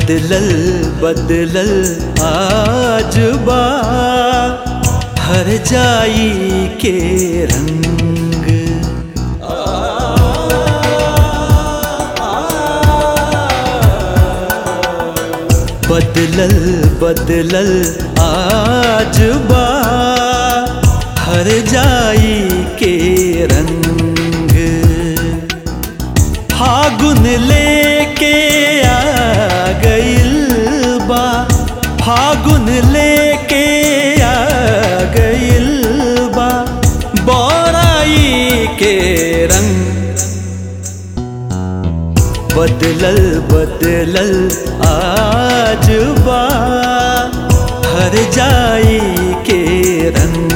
बदलल बदलल आज बा हर जाई के रंग बदलल बदलल आज बा हर जाई के रंग फागुन लेके आ गइल बा फागुन लेके आ गइल बा बोराई के रंग बदलल बदलल आज बा हर जाई के रंग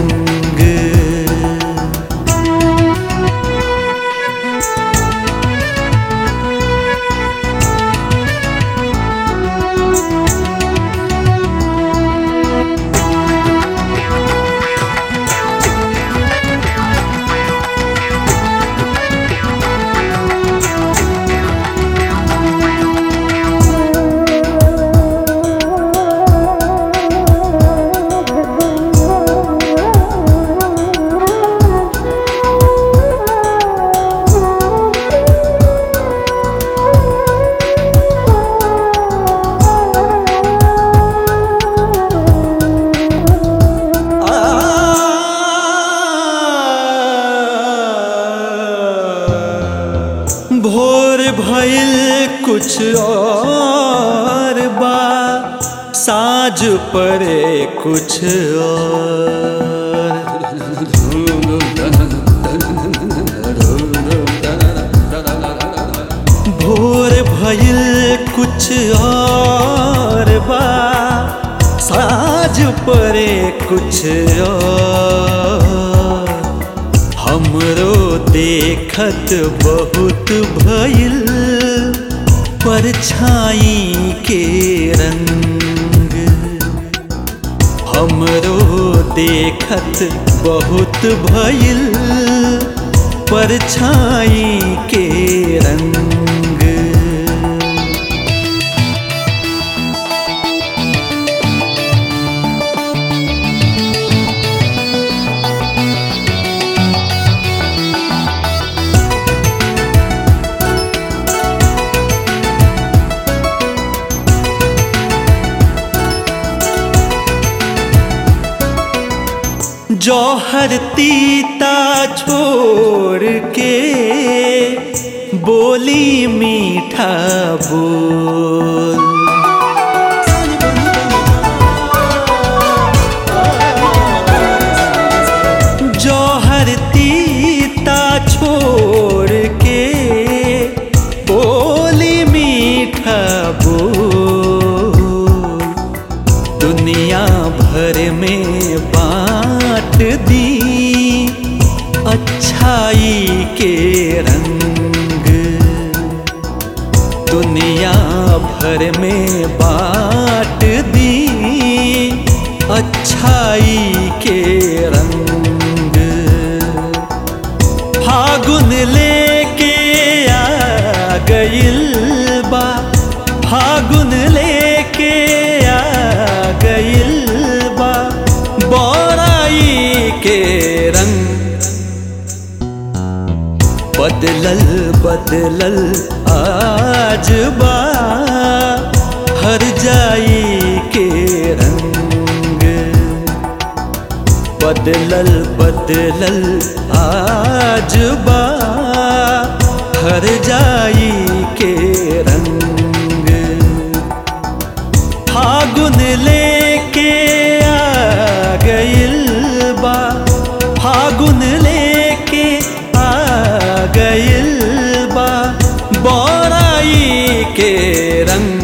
भोर भइल कुछ और बा साँझ पड़े कुछ और भोर भइल कुछ और बा साँझ पड़े कुछ और हमरो देखत बहुत भइल परछाई के रंग हमरो देखत बहुत भइल परछाई के रंग जौहर तीता छोड़ के बोली मीठा बोल जौहर तीता छोड़ के बोली मीठा बोल दुनिया भर में बांट दी अच्छाई के रंग दुनिया भर में बांट दी अच्छाई के रंग फागुन लेके आ गइल बा फागुन लेके आ गइल बा बोराई के रंग बदलल बदलल आज बा हर जाई के रंग बदलल बदलल आज बा हर जाई के रंग फागुन लेके आ गइल बा फागुन लेके आ गइल बा बोराई के रंग